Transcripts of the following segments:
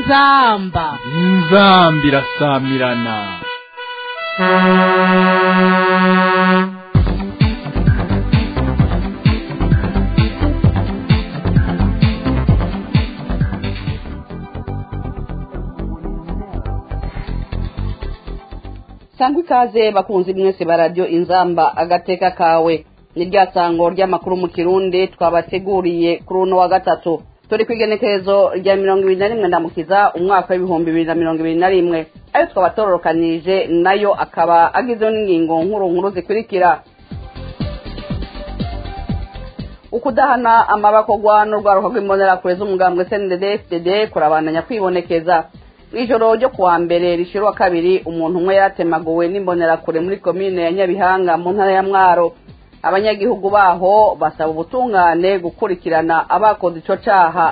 inzamba inzamba irasamirana sangwa ikaze bakunzi mwese ba radiyo inzamba agateka kawe ni rya sango ry'amakuru mu kirundi twabateguriye kuri uno wa gatatu turi ku igenekerezo rya mirongo ibiri na rimwe ndamukiza umwaka w'ibihumbi bibiri na mirongo ibiri na rimwe ayo twaba tororokanije nayo akaba agizweho n'ingingo nkuru nkuru zikurikira ukudahana amabakogwa n'urwaruka rw'imbonerakure z'umugambwe cndd fdd kurabandanya kwibonekeza mw'ijoro ryo kuwa mbere rishira kabiri umuntu umwe yaratemaguwe n'imbonerakure muri komine ya nyabihanga mu ntara ya mwaro abanyagihugu baho basaba ubutungane gukurikirana abakoze ico caha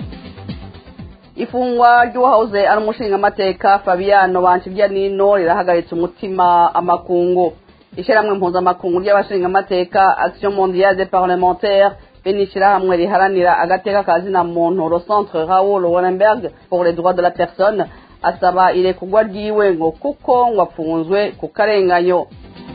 ifungwa ry'uwahoze ari umushingamateka fabiano banshirya nino rirahagaritse umutima amakungu ishyirahamwe mpuzamakungu ry'abashingamateka action mondiale des parlementaires be n'ishyirahamwe riharanira agateka ka zina muntu le centre raoul wallenberg pour les droits de la personne asaba irekurwa ryiwe ngo kuko ngo apfunzwe ku karenganyo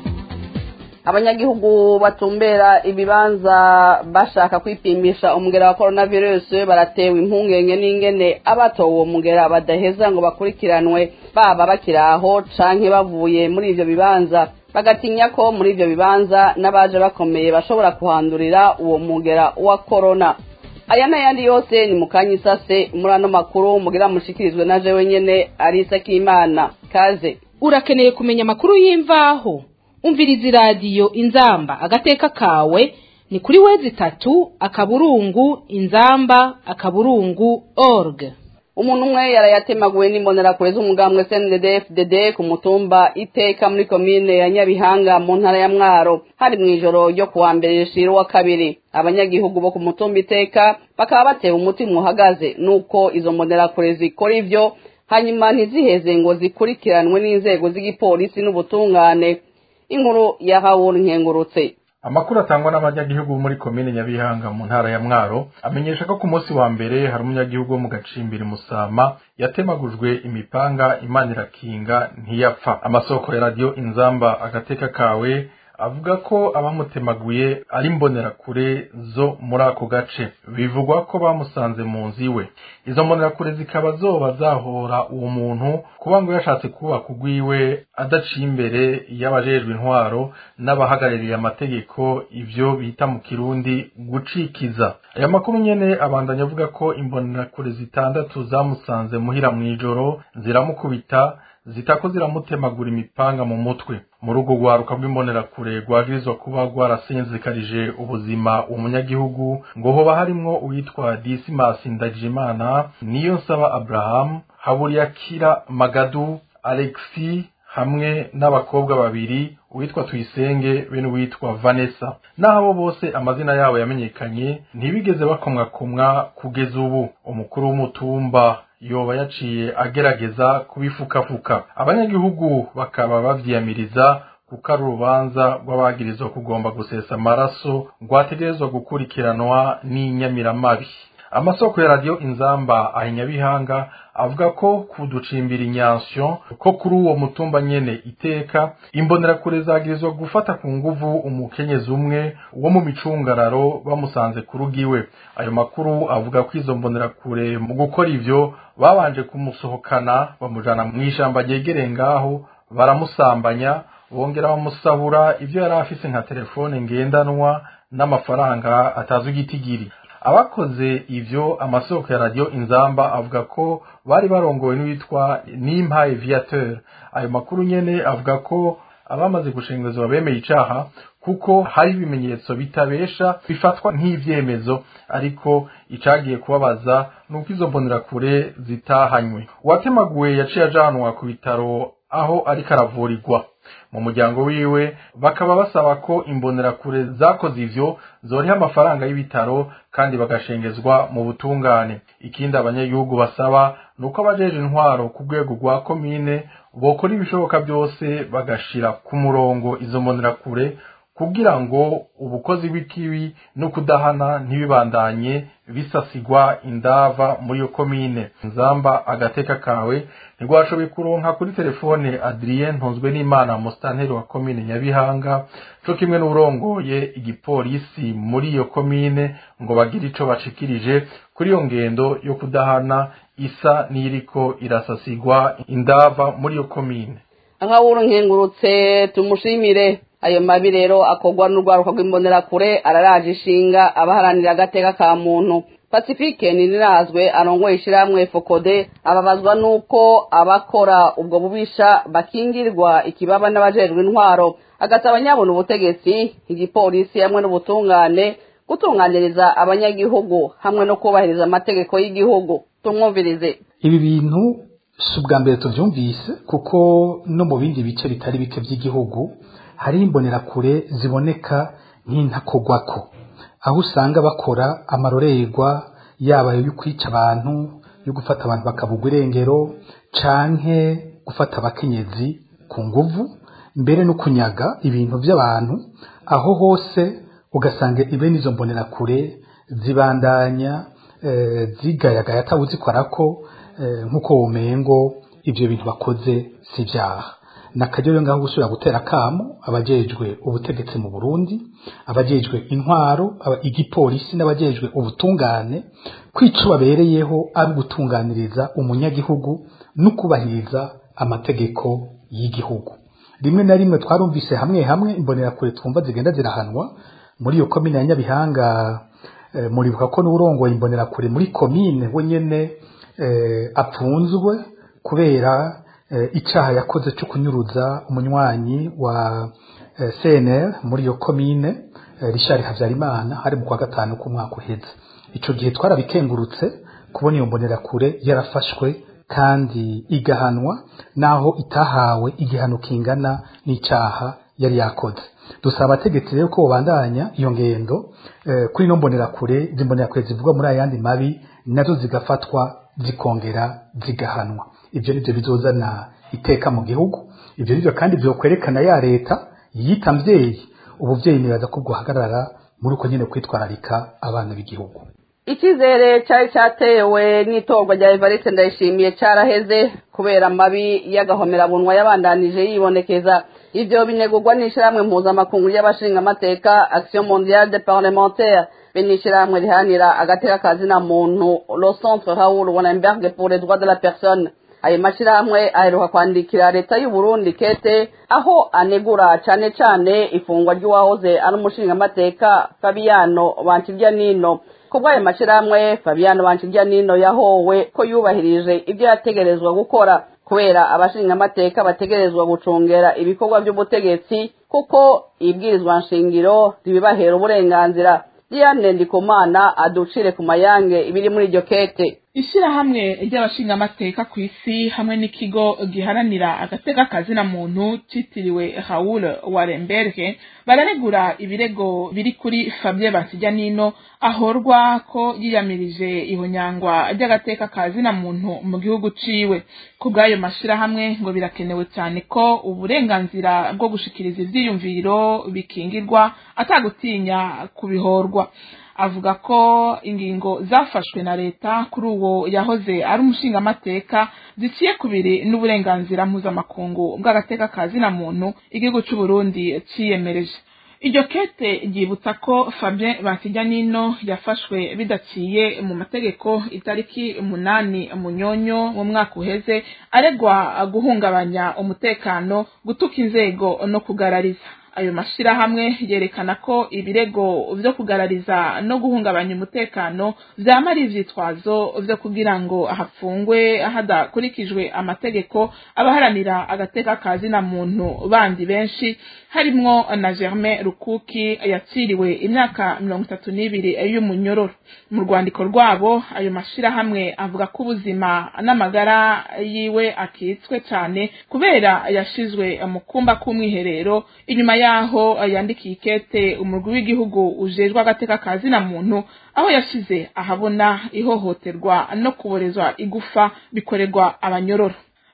abanyagihugu batumbera ibibanza bashaka kwipimisha umugera wa coronavirus baratewe impungenge n'ingene abatowe uwo mugera badaheza ngo bakurikiranwe baba bakiri aho canke bavuye muri ivyo bibanza bagatinya ko muri ivyo bibanza n'abaje bakomeye bashobora kuhandurira uwo mugera wa corona aya n'ayandi yose ni mukanya isase muri ano makuru mugira mushikirizwe na jewe nyene arisa k'imana kaze urakeneye kumenya amakuru y'imvaho umviriza iradiyo inzamba agateka kawe ni kuri wezi itatu akaburungu inzamba akaburungu org umuntu umwe yarayatemaguwe n'imbonerakure z'umugambwe cndd fdd ku mutumba iteka muri komine ya nyabihanga mu ntara ya mwaro hari mu ijoro ryo kuwa mbere rishira uwa kabiri abanyagihugu bo ku mutumba iteka bakaba batewe umutima uhagaze nuko izo mbonerakure zikora ivyo hanyuma ntiziheze ngo zikurikiranwe n'inzego z'igipolisi n'ubutungane inkuru ya hawuri nkengurutse amakuru atangwa n'abanyagihugu muri komine nyabihanga mu ntara ya mwaro amenyesha ko ku munsi wa mbere hari umunyagihugu wo mu gacimbiri musama yatemagujwe imipanga imana irakinga ntiyapfa amasoko ya radiyo inzamba agateka kawe avuga ko abamutemaguye ari mbonerakure zo muri ako gace bivugwa ko bamusanze mu nzu iwe izo mbonerakure zikaba zoba zahora uwo muntu kuba ngo yashatse kubaka ugwiwe adaciye imbere y'abajejwe intwaro n'abahagarariye amategeko ivyo bita mu kirundi gucikiza aya makuru nyene abandanya avuga ko imbonerakure zitandatu zamusanze muhira mw'ijoro ziramukubita zitako ziramutemagura imipanga mu mutwe muri urwo rwaruka rw'imbonerakure rwagirizwa kuba rwarasinzikarije ubuzima umunyagihugu ngo hoba harimwo uwitwa disimasi ndagijimana niyo nsaba abrahamu haburiyakira magadu alexi hamwe n'abakobwa babiri uwitwa tuyisenge be n'uwitwa vanessa n'abo bose amazina yabo yamenyekanye ntibigeze bakomwakomwa kugeza ubu umukuru w'umutumba yoba yaciye agerageza kubifukafuka abanyagihugu bakaba bavyiyamiriza kuko ari urubanza rw'abagirizwa kugomba gusesa amaraso rwategerezwa gukurikiranwa n'inyamiramabi amasoko ya radiyo inzamba ahinyabihanga avuga ko kuducimbira inyansyo ko kuri uwo mutumba nyene iteka imbonerakure zagirizwa gufata ku nguvu umukenyezi umwe wo mu micungararo bamusanze ku rugiwe ayo makuru avuga ko izo mbonerakure mu gukora ivyo babanje kumusohokana bamujana mu ishamba ryegereye ngaho baramusambanya bongera bamusahura ivyo yari afise nka telefone ngendanwa n'amafaranga atazwi igitigiri abakoze ivyo amasoko ya radiyo inzamba avuga ko bari barongowe n'uwitwa nimpaye viateur ayo makuru nyene avuga ko abamaze gushengezwa bemeye icaha kuko hari ibimenyetso bitabesha bifatwa nk'ivyemezo ariko icagiye kubabaza nuko izo mbonerakure zitahanywe uwatemaguwe yaciye ajanwa ku bitaro aho ariko aravurirwa mu muryango wiwe bakaba basaba ko imbonerakure zakoze ivyo zoriha amafaranga y'ibitaro kandi bagashengezwa mu butungane ikindi abanyagihugu basaba ni uko abajeje intwaro ku rwego rwa komine bokora ibishoboka byose bagashira ku murongo izo mbonerakure kugira ngo ubukozi bw'ikibi no kudahana ntibibandanye bisasigwa indava muri iyo komine nzamba agateka kawe ntirwashoboye kuronka kuri telefone adrien ntunzwe n'imana musitanteri wa komine nyabihanga co kimwe n'urongoye igipolisi muri iyo komine ngo bagire ico bashikirije kuri iyo ngendo yo kudahana isa n'iriko irasasigwa indava muri iyo komine nkawuru nkengurutse tumushimire ayo mabi rero akorwa n'urwaruka rw'imbonerakure araraje ishinga abaharanira agateka ka muntu pacifique nirazwe arongoye ishyirahamwe fokode ababazwa n'uko abakora ubwo bubisha bakingirwa ikibaba n'abajejwe intwaro agasaba nyabona ubutegetsi igipolisi hamwe n'ubutungane gutunganiriza abanyagihugu hamwe no kubahiriza amategeko y'igihugu tumwumvirize ibi bintu si ubwa mbere tubyumvise kuko no mu bindi bice bitari bike by'igihugu hari imbonerakure ziboneka nk'intakogwako aho usanga bakora amarorerwa yaba yo kwica abantu yo gufata abantu bakabugwa irengero canke gufata abakenyezi ku nguvu mbere no kunyaga ibintu by'abantu aho hose ugasanga ibene izo mbonerakure zibandanya eh, zigayagaya atawuzikora ko eh, nk'uko womengo ibyo bintu bakoze si ibyaha nakajya rero ngaho gusubira gutera kamo abajejwe ubutegetsi mu Burundi abajejwe intwaro aba- igipolisi n'abajejwe ubutungane kwica babereyeho ari ugutunganiriza umunyagihugu no kubahiriza amategeko y'igihugu rimwe na rimwe twarumvise hamwe hamwe imbonerakure twumva zigenda zirahanwa muri iyo komine ya Nyabihanga eh, muribuka ko n'urongoye imbonerakure muri komine we nyene eh, apfunzwe kubera eh, icaha yakoze cyo kunyuruza umunywanyi wa eh, CNL muri iyo komine eh, Richard Havyarimana hari mu kwa gatanu k'umwaka uheze ico gihe twarabikengurutse kubona iyo mbonerakure yarafashwe kandi igahanwa naho itahawe igihano kingana n'icaha yari yakoze dusaba abategetsi rero ko babandanya iyo ngendo eh, kuri ino mbonerakure zimbonerakure zivugwa muri ayandi mabi nazo zigafatwa zikongera zigahanwa ibyo nibyo bizozana iteka mu gihugu ibyo nibyo kandi byokwerekana ya leta yita mvyeyi ubuvyeyi nibaza ko bwohagarara muri uko nyene kwitwararika abana b'igihugu icyizere cyari cyatewe n'itorwa rya evariste ndayishimiye cyaraheze kubera amabi y'agahomerabunwa yabandanije yibonekeza ibyo binegurwa n'ishyirahamwe mpuzamakungu y'abashingamateka action mondiale de parlementaire be n'ishyirahamwe rihanira agateka kazina muntu le centre raoul wallenberg pour les droits de la personne ayo mashyirahamwe aheruka kwandikira leta y'u Burundi kete aho anegura cyane cyane ifungwa ry'uwahoze ari umushingamateka fabiano bankirya nino kubw'ayo mashyirahamwe fabiano bankirya nino yahowe ko yubahirije ibyo yategerezwa gukora kubera abashingamateka bategerezwa gucungera ibikorwa by'ubutegetsi kuko ibwirizwa nshingiro ribibahera uburenganzira diane ndikumana aducire ku mayange ibiri muri iryo kete ishyirahamwe ry'abashingamateka ku isi hamwe n'ikigo giharanira agateka kazina muntu cyitiriwe Raoul Wallenberg bararegura ibirego biri kuri Fabien Bansijanino ahorwa ko yiyamirije ihonyangwa ry'agateka kazina muntu mu gihugu ciwe ku bw'ayo mashirahamwe ngo birakenewe cyane ko uburenganzira bwo gushikiriza ivyiyumviro bikingirwa atagutinya kubihorwa avuga ko ingingo zafashwe na leta kuri uwo yahoze ari umushingamateka ziciye kubiri n'uburenganzira mpuzamakungu bw'agateka ka zina muntu igihugu cy'u Burundi ciyemereje iryo kete ryibutsa ko Fabien Bansijanino yafashwe bidaciye mu mategeko itariki umunani munyonyo mu mwaka uheze aregwa guhungabanya umutekano gutuka inzego no kugarariza ayo mashirahamwe yerekana ko ibirego vyo kugarariza no guhungabanya umutekano vyama ari ivyitwazo vyo kugira ngo hafungwe hadakurikijwe amategeko abaharanira agateka ka zina muntu bandi benshi harimwo na Germain Rukuki yaciriwe imyaka mirongo itatu n'ibiri y'umunyororo mu rwandiko rwabo ayo mashirahamwe avuga ko ubuzima n'amagara yiwe akitswe cyane kubera yashizwe mu kumba k'umwiherero inyuma yaho yandikiye ikete umurwi w'igihugu ujejwe agateka ka zina muntu aho yashize ahabona ihohoterwa no kuborezwa igufa bikorerwa abanyororo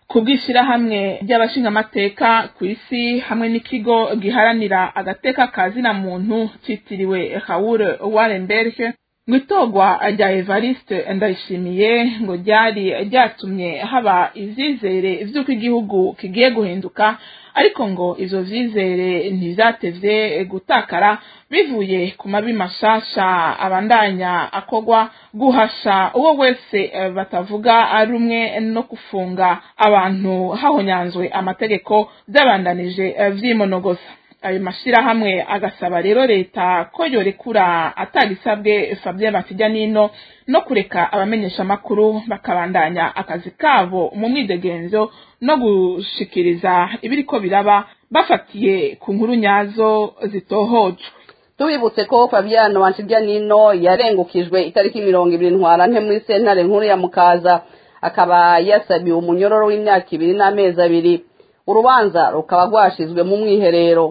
ku bw'ishyirahamwe ry'abashingamateka ku isi hamwe n'ikigo giharanira agateka ka zina muntu cyitiriwe Raoul Wallenberg ngo itorwa rya Evariste Ndayishimiye ngo ryari ryatumye haba ivyizere vy'uko igihugu kigiye guhinduka ariko ngo ivyo vyizere ntivyatevye gutakara bivuye ku mabi mashasha abandanya akogwa guhasha uwo wese eh, batavuga rumwe no gufunga abantu hahonyanzwe amategeko vyabandanije eh, vyimonogoza ayo mashirahamwe agasaba rero leta ko yorekura atagisabwe Fabien Batijya nino no kureka abamenyesha makuru bakabandanya akazi kabo mu mwidegenzo no gushikiriza ibiriko biraba bafatiye ku nkuru nyazo zitohojwe tubibutse ko fabiano wanshirya nino yarengukijwe itariki mirongo ibiri ntwarante muri sentare nkuru ya mukaza akaba yasabiwe umunyororo w'imyaka ibiri n'amezi abiri urubanza rukaba rwashizwe mu mwiherero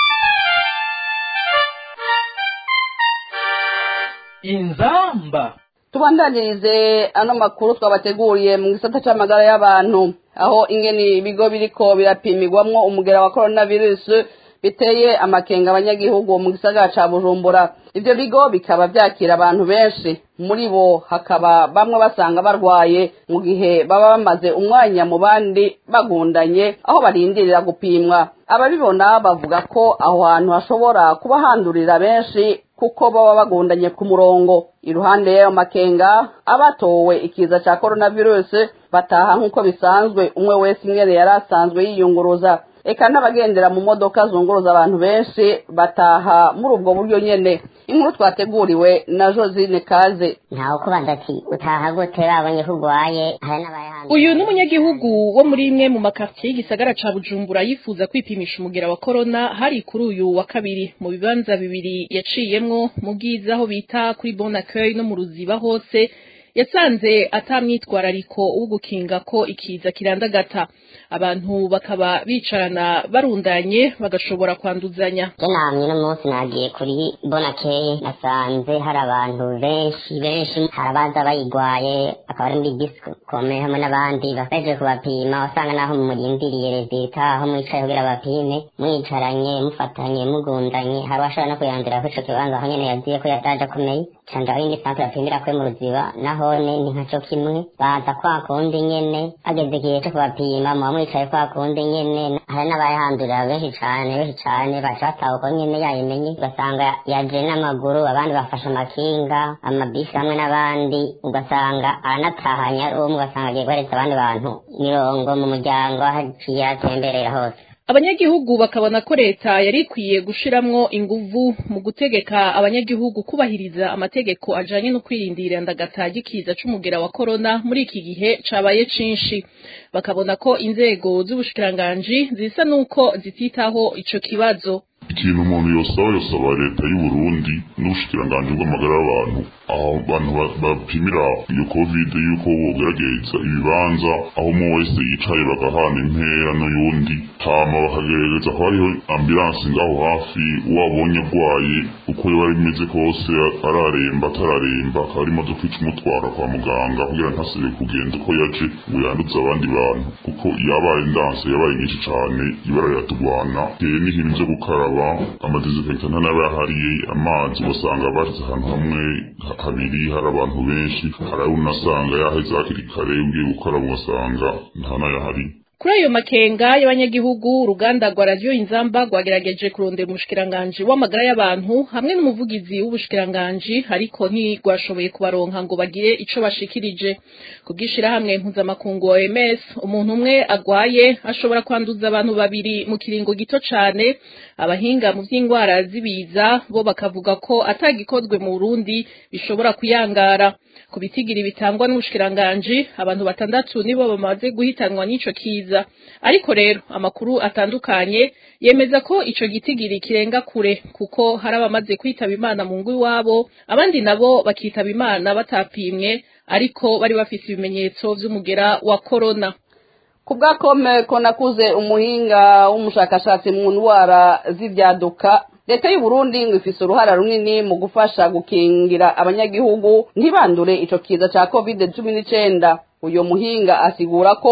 inzamba tubandanirize ano makuru twabateguriye mu gisata c'amagara y'abantu aho ingene ibigo biriko birapimirwamwo umugera wa coronavirus biteye amakenga abanyagihugu mu gisagara ca bujumbura ivyo bigo bikaba vyakira abantu benshi muri bo hakaba bamwe basanga barwaye mu gihe baba bamaze umwanya mu bandi bagundanye aho barindirira gupimwa ababibona bavuga ko aho hantu hashobora kuba handurira benshi kuko baba bagundanye ku murongo iruhande y'ayo makenga abatowe ikiza ca coronavirus bataha nk'uko bisanzwe umwe wese ingene yari asanzwe yiyunguruza eka n'abagendera mu modoka zunguruza abantu benshi bataha muri ubwo buryo nyene inkuru twateguriwe na josine kaze ntawe kubanza ati utaha gute babonye ko urwaye hari n'abayahanze uyu ni umunyagihugu wo muri imwe mu makartiye y'igisagara ca bujumbura yifuza kwipimisha umugera wa korona hari kuri uyu wa kabiri mu bibanza bibiri yaciyemwo mu bwiza aho bita kuri bon accueil no mu ruziba hose yasanze atamwitwarariko wo gukinga ko ikiza kirandagata abantu bakaba bicarana barundanye bagashobora kwanduzanya je namye no munsi nagiye kuri bonakeye nasanze hari abantu benshi benshi hari abaza bayigwaye akaba ari muri disikome hamwe n'abandi baje kubapima wasanga naho murindiriye rezita aho mwicaye kugira bapime mwicaranye mufatanye mugundanye hari uwashobora no kuyandira ko ico kibanza aho nyene yaziye ko yataje akomeye canja aho indi santre bapimira kwe mu ruziba nahone ni nkaco kimwe baza kwa kundi nyene ageze igihe co kubapima muba mwicaye kwa kundi nyene hari n'abayahandurira benshi cane benshi cane baca batahuka nyene yayimenye ugasanga yaje n'amaguru abandi bafashe amakinga amabisi hamwe n'abandi ugasanga aranatahanye ari umwe ugasanga agiye guhereza abandi bantu mirongo mu muryango aho aciye atemberera hose abanyagihugu bakabona ko leta yari ikwiye gushiramwo inguvu mu gutegeka abanyagihugu kubahiriza amategeko ajanye no kwirindira ndagata gikiza c'umugera wa korona muri iki gihe cabaye cinshi bakabona ko inzego z'ubushikiranganji zisa nuko zititaho ico kibazo ikintu umuntu yosaba yosaba leta y'u Burundi n'ubushikiranganji bw'amagara y'abantu aho abantu ba- bapimira iyo covid yuko bogerageza ibibanza aho umwe wese yicaye bagahana intera n'uyundi hama bakagerageza ko hariho ambulanse ngaho hafi wabonye arwaye uko yaba bimeze kose araremba atararemba akaba ari imodoka ica umutwara kwa muganga kugira ntasubire kugenda uko yaje ngo yanduze abandi bantu kuko yabaye ndanse yabaye nyinshi cane ibara riratugwana teye n'ikintu vyo gukaraba amadesinfekta ntanaba yahariye amazi ugasanga bashize ahantu hamwe ha- habiri hari abantu benshi hari ayo unasanga yaheze hakiri kare ugiye gukaraba ugasanga nta nayahari kuri ayo makenga y'abanyagihugu uruganda rwa radiyo inzamba rwagerageje kurondera umushikiranganji w'amagara y'abantu hamwe n'umuvugizi w'ubushikiranganji ariko ntirwashoboye kubaronka ngo bagire ico bashikirije ku bw'ishirahamwe mpuzamakungu OMS umuntu umwe agwaye ashobora kwanduza abantu babiri mu kiringo gito cane abahinga mu vy'ingwara z'ibiza bo bakavuga ko atagikozwe mu Burundi bishobora kuyangara ku bitigiri bitangwa n'ubushikiranganji abantu batandatu nibo bamaze guhitanwa n'ico kiza ariko rero amakuru atandukanye yemeza ko ico gitigiri kirenga kure kuko hari abamaze kwitaba imana mu ngo iwabo abandi nabo bakitaba imana batapimwe ariko bari bafise ibimenyetso vy'umugera wa korona ku bwa kome ko nakuze umuhinga w'umushakashatsi mu ndwara z'ibyaduka leta y'u Burundi ngo ifise uruhara runini mu gufasha gukingira abanyagihugu ntibandure ico kiza ca covid cumi n'icenda uyo muhinga asigura ko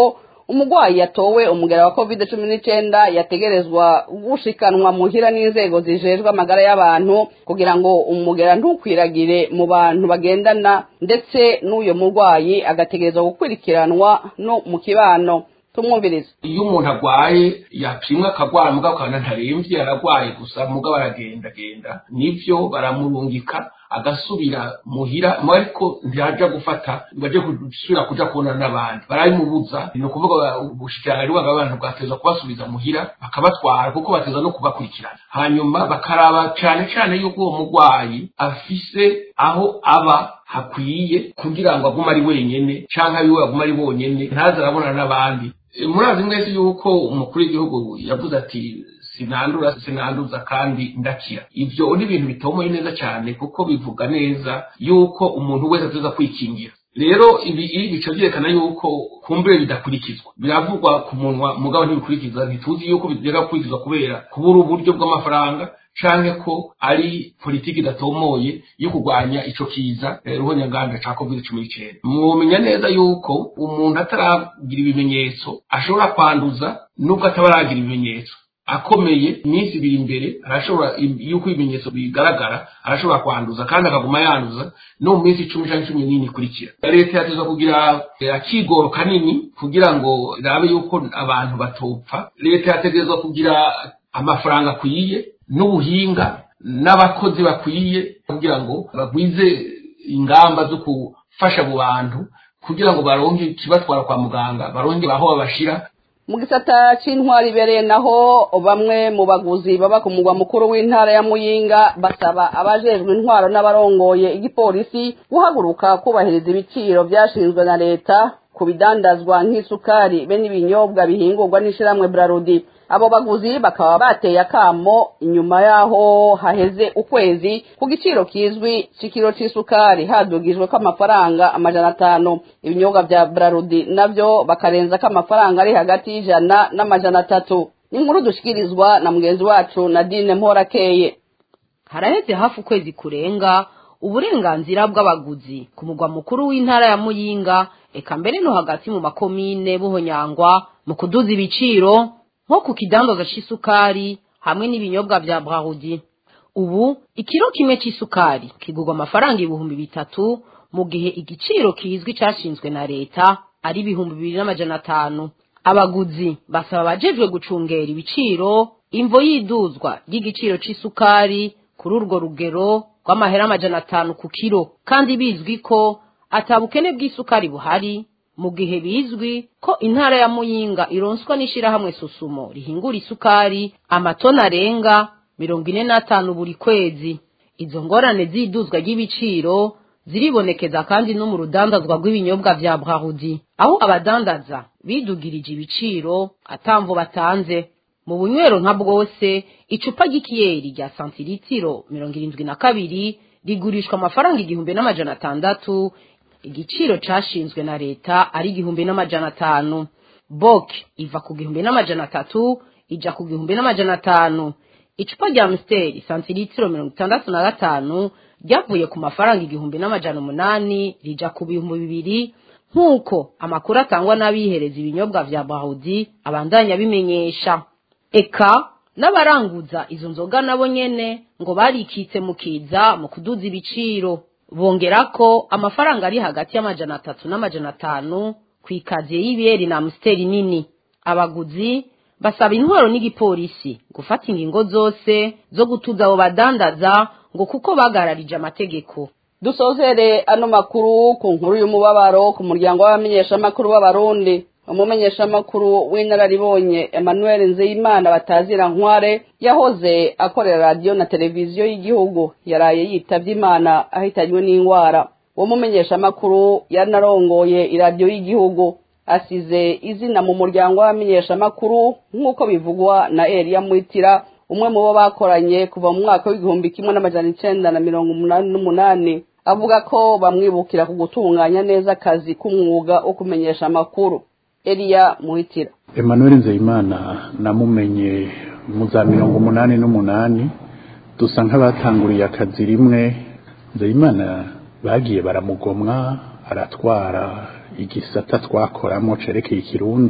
umurwayi yatowe umugera wa covid cumi n'icyenda yategerezwa gushikanwa muhira n'inzego zijejwe amagara y'abantu kugira ngo umugera ntukwiragire mu bantu bagendana ndetse n'uyo murwayi agategerezwa gukurikiranwa no mu kibano tumwumvirize iyo umuntu arwaye yapimwa akagwara mugabo ukabona ntarembye aragwaye gusa mugabo aragendagenda nivyo baramurungika agasubira muhira mu ariko ntiyaja gufata baje gusubira kuja kubonana n'abandi barabimubuza ni ukuvuga ubushikiranganji bw'abantu bwateza kubasubiza muhira bakabatwara kuko bateza no kubakurikirana hanyuma bakaraba cane cane yuko uwo murwayi afise aho aba hakwiye kugira ngo agume ari wenyene canke abiwe agume ari bonyene ntaze arabonana n'abandi murazi mwese yuko umukuru w'igihugu yavuze ati sinandura sinanduza kandi ndakira ivyo ni ibintu bitomoye neza cyane kuko bivuga neza yuko umuntu wese ateza kwikingira rero ibi bica byerekana yuko kumbure bidakurikizwa biravugwa ku munwa mugabo ntibikurikiza ntituzi yuko bigera gukurikizwa kubera kubura uburyo bw'amafaranga canke ko ari politiki idatomoye yo kurwanya ico kiza ruhonyanganda ca covid cumi n'icenda mwomenya neza yuko umuntu ataragira ibimenyetso ashobora kwanduza nubwo atabaragira ibimenyetso akomeye iminsi ibiri imbere arashobora yuko ibimenyetso bigaragara arashobora kwanduza kandi akaguma yanduza no mu minsi icumi cyangwa cumi n'ine ikurikira leta yateza kugira akigoro kanini kugira ngo irabe yuko abantu batopfa leta yategerezwa kugira amafaranga akwiye n'ubuhinga n'abakozi bakwiye kugira ngo bagwize ingamba zo gufasha abo bantu kugira ngo baronke ikibatwara kwa muganga baronke aho babashira mu gisata c'intwari ibereye naho bamwe mu baguzi baba ku mugwa mukuru w'intara ya muyinga basaba abajejwe intwaro n'abarongoye igipolisi guhaguruka kubahiriza ibiciro vyashinzwe na leta ku bidandazwa nk'isukari be n'ibinyobwa bihingurwa n'ishirahamwe brarudi abo baguzi bakaba bateye akamo inyuma yaho haheze ukwezi ku giciro kizwi c'ikiro c'isukari hadugijwe ko amafaranga amajana atanu ibinyobwa vya brarudi navyo bakarenza ko amafaranga ari hagati y'ijana n'amajana atatu inkuru dushikirizwa na mugenzi wacu nadine mporakeye haraheze hafi ukwezi kurenga uburenganzira bw'abaguzi ku mugwa mukuru w'intara ya muyinga eka mbere no hagati mu makomine buhonyangwa mu kuduza ibiciro nko ku kidandaza c'isukari hamwe n'ibinyobwa vya brarudi ubu ikiro kimwe c'isukari kigurwa amafaranga ibihumbi bitatu mu gihe igiciro kizwi cashinzwe na leta ari ibihumbi bibiri n'amajana atanu abaguzi basaba abajejwe gucungera ibiciro imvo y'iduzwa ry'igiciro c'isukari kuri urwo rugero rw'amahera amajana atanu ku kiro kandi bizwi ko atabukene bw'isukari buhari mu gihe bizwi ko intara ya muyinga ironswa n'ishirahamwe susumo rihingura isukari amatoni arenga mirongo ine n'atanu buri kwezi izo ngorane z'iduzwa ry'ibiciro ziribonekeza kandi no mu rudandazwa rw'ibinyobwa vya brarudi aho abadandaza bidugirije ibiciro atamvo batanze mu bunywero nka bwose icupa ry'ikiyeri rya santiritiro mirongo irindwi na kabiri rigurishwa amafaranga igihumbi n'amajana atandatu igiciro cashinzwe na leta ari igihumbi n'amajana atanu bok iva ku gihumbi n'amajana atatu ija ku gihumbi n'amajana atanu icupa rya msteri santiritiro mirongo itandatu na gatanu ryavuye ku mafaranga igihumbi n'amajana umunani rija ku bihumbi bibiri nk'uko amakuru atangwa n'abihereza ibinyobwa vya bahudi abandanya bimenyesha eka n'abaranguza izo nzoga nabo nyene ngo barikitse mu kiza mu kuduza ibiciro bongera ko amafaranga ari hagati y'amajana atatu n'amajana atanu ku ikaziye y'ibiyeri na amusiteri nini abaguzi basaba intwaro n'igipolisi gufata ingingo zose zo gutuza abo badandaza ngo kuko bagararije amategeko dusozere ano makuru ku nkuru y'umubabaro ku muryango w'abamenyeshamakuru b'abarundi umumenyeshamakuru w'inararibonye emmanuel nzeyimana batazira nkware yahoze akorera radiyo na televiziyo y'igihugu yaraye yitavye imana ahitanywe n'indwara uwo mumenyeshamakuru yanarongoye iradiyo y'igihugu asize izina mu muryango w'abamenyeshamakuru nk'uko bivugwa na eliya mwitira umwe mu bo bakoranye kuva mu mwaka w'igihumbi kimwe n'amajana icenda na mirongo umunani n'umunani avuga ko bamwibukira ku gutunganya neza akazi k'umwuga wo kumenyesha amakuru eliya muhitira emmanuel nzeyimana namumenye mu za mirongo umunani n'umunani dusa nk'abatanguriye akazi rimwe nzeyimana bagiye baramugomwa aratwara igisata twakoramo cerekeye ikirundi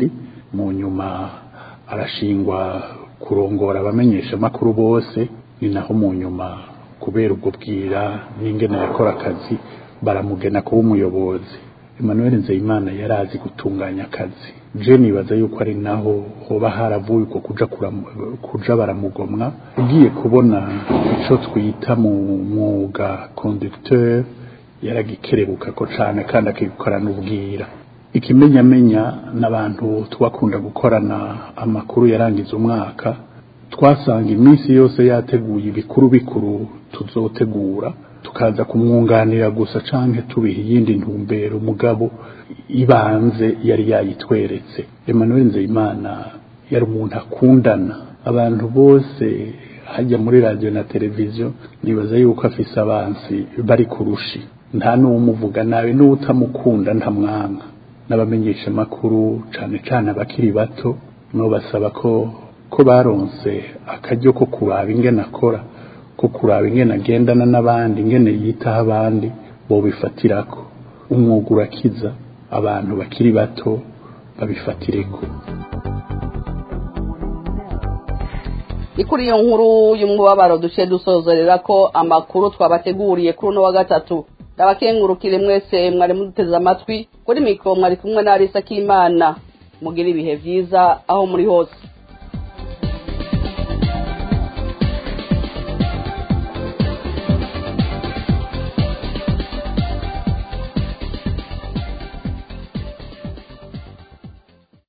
mu nyuma arashingwa kurongora abamenyesha amakuru bose ni naho mu nyuma kubera ubwo bwira n'ingene yakora akazi baramugena kuba umuyobozi Emmanuel Nzeyimana yari azi gutunganya akazi je nibaza yuko ari naho hoba haravuye uko kuja kuja baramugomwa ugiye kubona ico twita mu mwuga conducteur yaragikerebuka ko cane kandi akikorana ubwira ikimenyamenya n'abantu twakunda gukorana amakuru yarangiza umwaka twasanga iminsi yose yateguye ibikuru bikuru tuzotegura tukaza kumwunganira gusa canke tubiha iyindi ntumbero mugabo ibanze yari yayitweretse Emmanuel Nzeyimana yari umuntu akundana abantu bose hajya muri radio na televiziyo nibaza yuko afise abansi bari kurushi nta n'uwumuvuga nawe n'utamukunda ntamwanga n'abamenyesha makuru cane cane abakiri bato no basaba ko ko baronse akaryo ko kuraba ingene akora ko kuraba ingene agendana n'abandi ingene yitaho abandi bo bifatirako umwuga urakiza abantu bakiri bato babifatireko ni kuri iyo nkuru y'umubabaro duce dusozerera ko amakuru twabateguriye kuri uno wa gatatu ndabakengurukire mwese mwari muduteze amatwi kuri mikoro mwari kumwe na Arisa Kimana mugira ibihe byiza aho muri hose